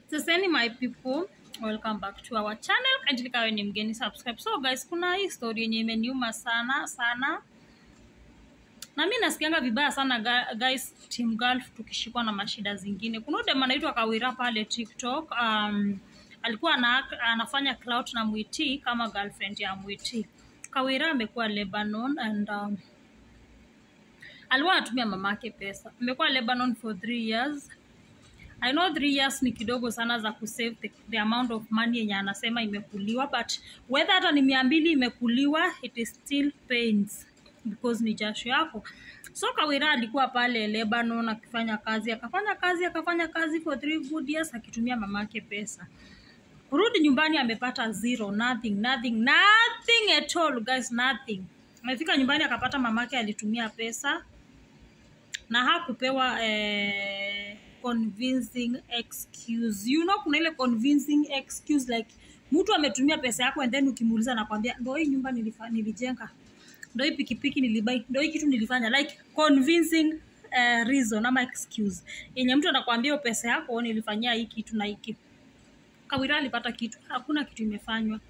Saseni my people, welcome back to our channel. Kindly kawe ni mgeni subscribe. So guys, kuna hii story yenye imeniuma sana sana, na mi nasikianga vibaya sana ga- guys, Team Gulf tukishikwa na mashida zingine. Kuna dem anaitwa Kawira pale TikTok, um, alikuwa ana, anafanya clout na Mwiti kama girlfriend ya Mwiti. Kawira amekuwa Lebanon and um, alikuwa anatumia mamake pesa. Amekuwa Lebanon for three years I know three years ni kidogo sana za kusave the, the amount of money yenye anasema imekuliwa but whether hata ni mia mbili imekuliwa it is still pains because ni jasho yako so kawira alikuwa pale lebanon akifanya kazi akafanya kazi akafanya kazi for three good years akitumia mamake pesa kurudi nyumbani amepata zero nothing nothing nothing at all guys nothing amefika nyumbani akapata mamake alitumia pesa na hakupewa eh, convincing excuse you know kuna ile convincing excuse like mtu ametumia pesa yako and then ukimuuliza nakwambia ndo hii nyumba nilifa, nilijenga ndo hii pikipiki nilibai ndo hii kitu nilifanya like convincing uh, reason ama excuse yenye mtu anakwambia hiyo pesa yako nilifanyia hii kitu na hiki kawira alipata kitu hakuna kitu imefanywa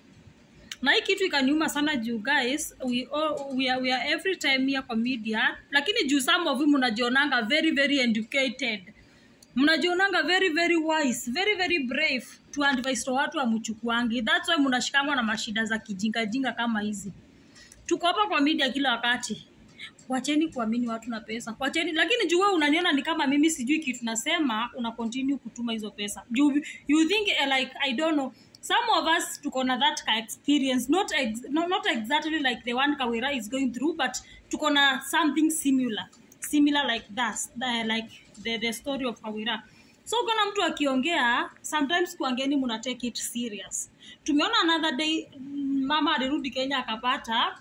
na hii kitu ikaniuma sana juu guys we, all, we, are, we are every time here kwa media lakini juu some of you mnajionanga very very educated mnajionanga very very wise very very brave to advise to watu amchukuangi that's why mnashikangwa na mashida za kijingajinga kama hizi tuko hapa kwa media kila wakati wacheni kuamini watu na pesa wacheni lakini juu wewe unaniona ni kama mimi sijui kitu nasema una continue kutuma hizo pesa you, you think uh, like i don't know some of us tuko na that ka experience not, ex, not, not exactly like the one kawira is going through but tuko na something similar similar like that uh, like the, the story of kawira so ukiona mtu akiongea sometimes kuangeni muna take it serious tumeona another day mm, mama alirudi kenya akapata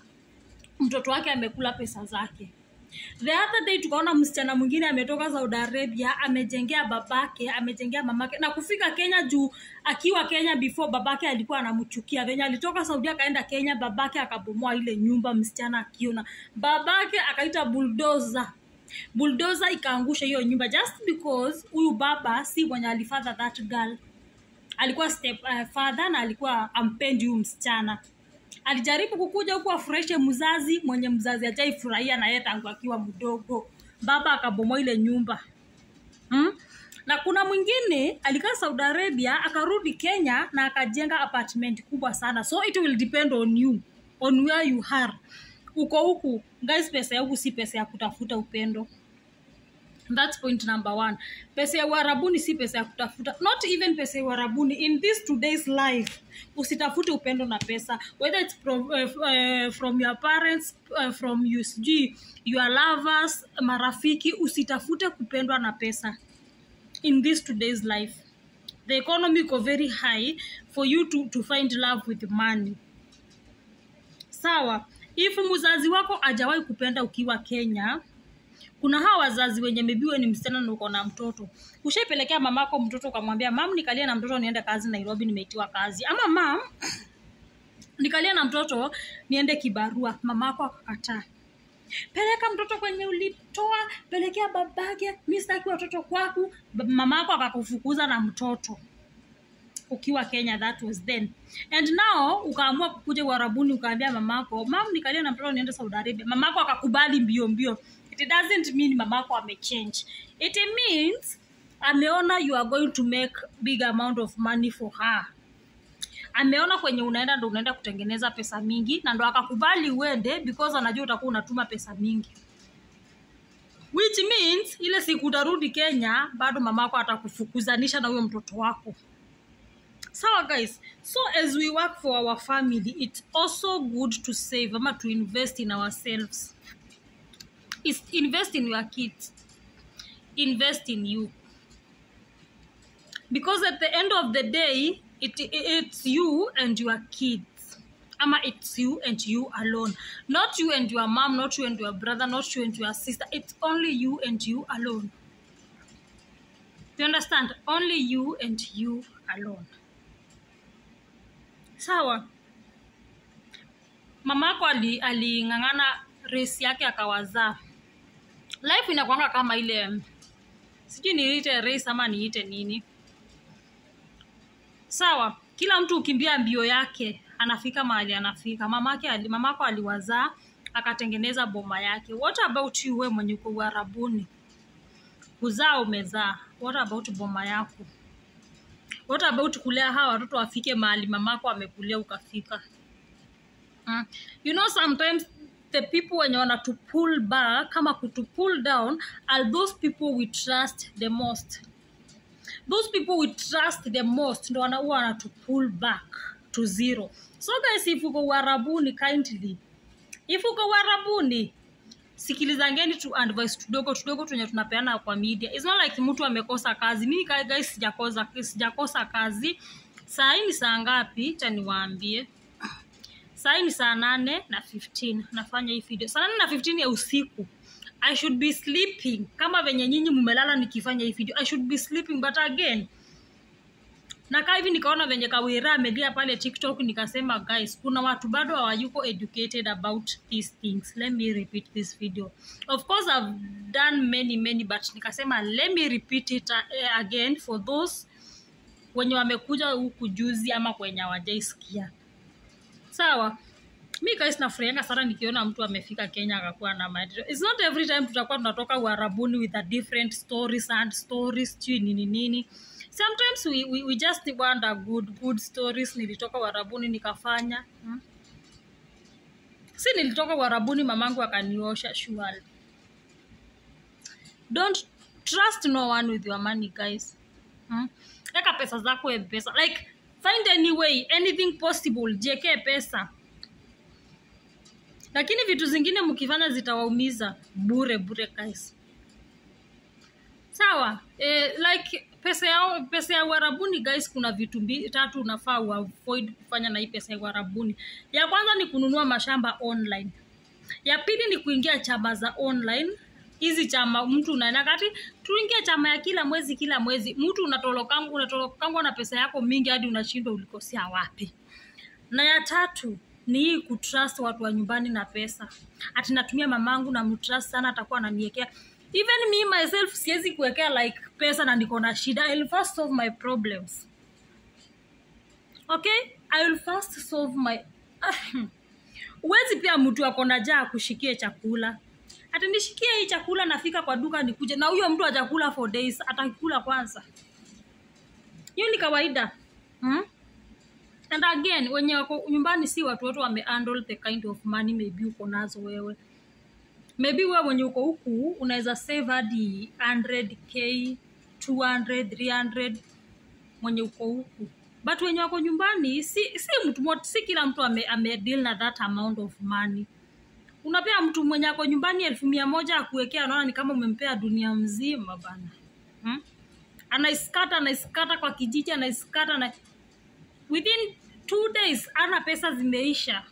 mtoto wake amekula pesa zake the other day tukaona msichana mwingine ametoka saudi arabia amejengea babake amejengea mamake na kufika kenya juu akiwa kenya before babake alikuwa anamchukia venye alitoka saudi akaenda kenya babake akabomoa ile nyumba msichana akiona babake akaita buldoza buldoza ikaangusha hiyo nyumba just because huyu baba si mwenye alifadha that girl alikuwa step uh, father na alikuwa ampendi huyu msichana alijaribu kukuja huku afurahishe mzazi mwenye mzazi ajaifurahia na yeye tangu akiwa mdogo baba akabomoa ile nyumba hmm? na kuna mwingine alikaa saudi arabia akarudi kenya na akajenga apartment kubwa sana so it will depend on you on where you are uko huku guys pesa ya huku si pesa ya kutafuta upendo That's point number one. Pesa ya uharabuni si pesa ya kutafuta, not even pesa ya uharabuni. In this today's life, usitafute upendo na pesa, whether it's from, uh, uh, from your parents, uh, from you, sijui your lovers, marafiki, usitafute kupendwa na pesa. In this today's life, the economy iko very high for you to, to find love with money. Sawa, if mzazi wako ajawahi kupenda ukiwa Kenya, kuna hawa wazazi wenye mebiwe ni msichana na uko na mtoto ushaipelekea mamako mtoto ukamwambia mam nikalia na mtoto niende kazi nairobi nimeitiwa kazi ama mam nikalia na mtoto niende kibarua mamako akakataa peleka mtoto kwenye ulitoa pelekea babake mi sitaki watoto kwaku Ba- mamako akakufukuza na mtoto ukiwa kenya that was then and now ukaamua kukuja uharabuni ukaambia mamako mam nikalia na mtoto niende saudi arabia mamako akakubali mbio mbio it doesn't mean mamako amechange it means ameona you are going to make big amount of money for her ameona kwenye unaenda ndo unaenda kutengeneza pesa mingi na ndo akakubali uende because anajua utakuwa unatuma pesa mingi which means ile siku utarudi kenya bado mamako atakufukuzanisha na huyo mtoto wako sawa guys so as we work for our family it's also good to save ama to invest in ourselves is invest in your kids invest in you because at the end of the day it, it's you and your kids ama it's you and you alone not you and your mom not you and your brother not you and your sister it's only you and you alone you understand only you and you alone sawa mamako ali- aling'ang'ana race yake akawazaa life inakwanga kama ile sijui niite race ama niite nini sawa kila mtu ukimbia mbio yake anafika mahali anafika mamake ali, mamako aliwazaa akatengeneza boma yake what about you we mwenye uko uharabuni kuzaa umezaa what about boma yako what about kulea hawa watoto wafike mahali mamako amekulea ukafika Mm. you know sometimes the people wenye wana to pull back kama kutu pull down are those people we trust the most those people we trust the most ndo wanaua wana to pull back to zero so guys if uko uharabuni kindly if uko uharabuni sikilizangeni tu advice tudogo tudogo tunye tunapeana kwa media It's not like mtu amekosa kazi mimi ka- guys sijakosa sijakosa kazi saa hii ni saa ngapi cha niwaambie saa hii ni saa nane na 15 nafanya hii video saa nane na 15 ya usiku i should be sleeping kama venye nyinyi mmelala nikifanya hii video i should be sleeping but again nakaa hivi nikaona venye kawira amelia pale tiktok nikasema guys kuna watu bado hawayuko educated about these things let me repeat this video of course i've done many many but nikasema let me repeat it uh, again for those wenye wamekuja huku juzi ama kwenye hawajaisikia sawa mi guys nafurahianga sana nikiona mtu amefika kenya akakuwa na maendeleo its not every time tutakuwa tunatoka uharabuni with a different stories and stories sijui nini nini sometimes we, we, we just want a good good stories nilitoka uharabuni nikafanya hmm? si nilitoka uharabuni mamangu akaniosha shuali don't trust no one with your money guys hmm? eka pesa zako mpesa like find any way anything possible jiekee pesa lakini vitu zingine mkifanya zitawaumiza bure bure guys sawa eh, like pesa ya pesa ya uharabuni guys kuna vitu mbi, tatu unafaa uavoid kufanya na hii pesa ya uharabuni ya kwanza ni kununua mashamba online ya pili ni kuingia chama za online hizi chama mtu unaenda kati tuingie chama ya kila mwezi kila mwezi mtu unatolokangwa unatolokangwa na pesa yako mingi hadi unashindwa ulikosea wapi na ya tatu ni hii kutrust watu wa nyumbani na pesa ati natumia mamangu na mtrust sana atakuwa ananiekea even me myself siwezi kuwekea like pesa na niko na shida I'll first solve my problems okay I will first solve my huwezi pia mtu ako na jaa kushikie chakula ati nishikie hii chakula nafika kwa duka nikuje na huyo mtu ajakula for days atakula kwanza hiyo ni kawaida hmm? and again wenye wako nyumbani si watu wote wame handle the kind of money maybe uko nazo wewe maybe wewe mwenye uko huku unaweza save hadi 100k 200 300 mwenye uko huku but wenye wako nyumbani si si mtu mot, si kila mtu ame, ame deal na that amount of money unapea mtu mwenye ako nyumbani elfu mia moja akuwekea anaona ni kama umempea dunia mzima bana hmm? anaiskata anaiskata kwa kijiji anaiskata na within two days ana pesa zimeisha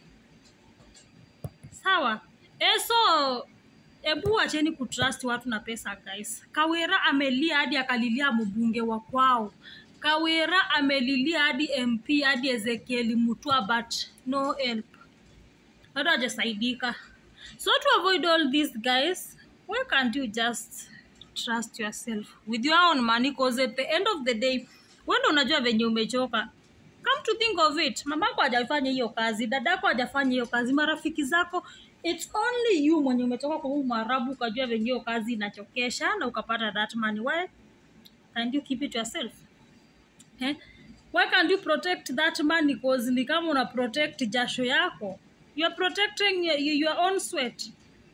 sawa e so ebu acheni kutrust watu na pesa guys kawera amelia hadi akalilia mbunge wa kwao kawera amelilia hadi mp hadi ezekieli mutua but no help bado hajasaidika so to avoid all this guys why can't you just trust yourself with your own money cause at the end of the day wendo unajua venye umechoka come to think of it mamako hajafanya hiyo kazi dadako hajafanya hiyo kazi marafiki zako it's only you mwenye umetoka kwa huu mwarabu ukajua venye hiyo kazi inachokesha na ukapata that money why can't you keep it yourself eh? why can't you protect that money cause ni kama una protect jasho yako you're protecting your, your own sweat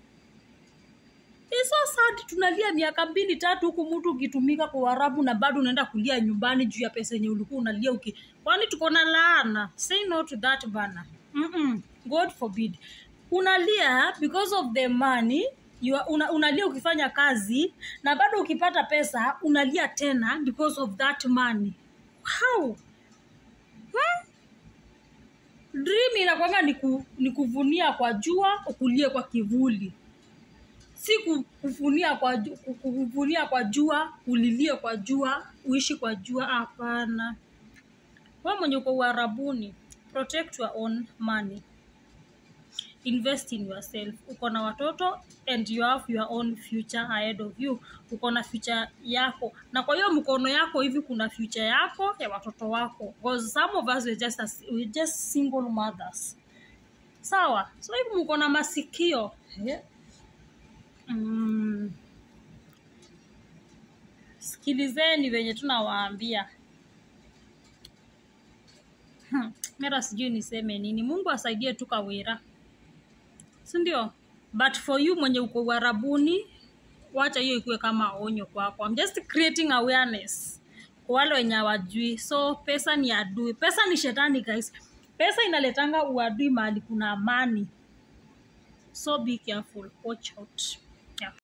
It's so sad tunalia miaka mbili tatu huku mtu ukitumika kwa Uarabu na bado unaenda kulia nyumbani juu ya pesa yenye ulikuwa unalia uki kwani tuko na laana say no to that bana Mm-mm. god forbid unalia because of the money you are, una, unalia ukifanya kazi na bado ukipata pesa unalia tena because of that money how hmm? dream inakwanga ni, ku, ni kuvunia kwa jua ukulie kwa kivuli si ku- kuvunia kwa ju- ku- kuvunia kwa jua ulilie kwa jua uishi kwa jua hapana we mwenye uko uharabuni protect your own money invest in yourself uko na watoto and you have your own future ahead of you uko na future yako na kwa hiyo mkono yako hivi kuna future yako ya watoto wako because some of us we're just, as, we're just single mothers sawa so hivi mko na masikio yeah. mm. sikilizeni venye tunawaambia Hmm, mera sijui niseme nini mungu asaidie tu kawira sindio but for you mwenye uko uharabuni wacha hiyo ikuwe kama onyo kwako I'm just creating awareness kwa wale wenye hawajui so pesa ni adui pesa ni shetani guys pesa inaletanga uadui mahali kuna amani so be careful watch out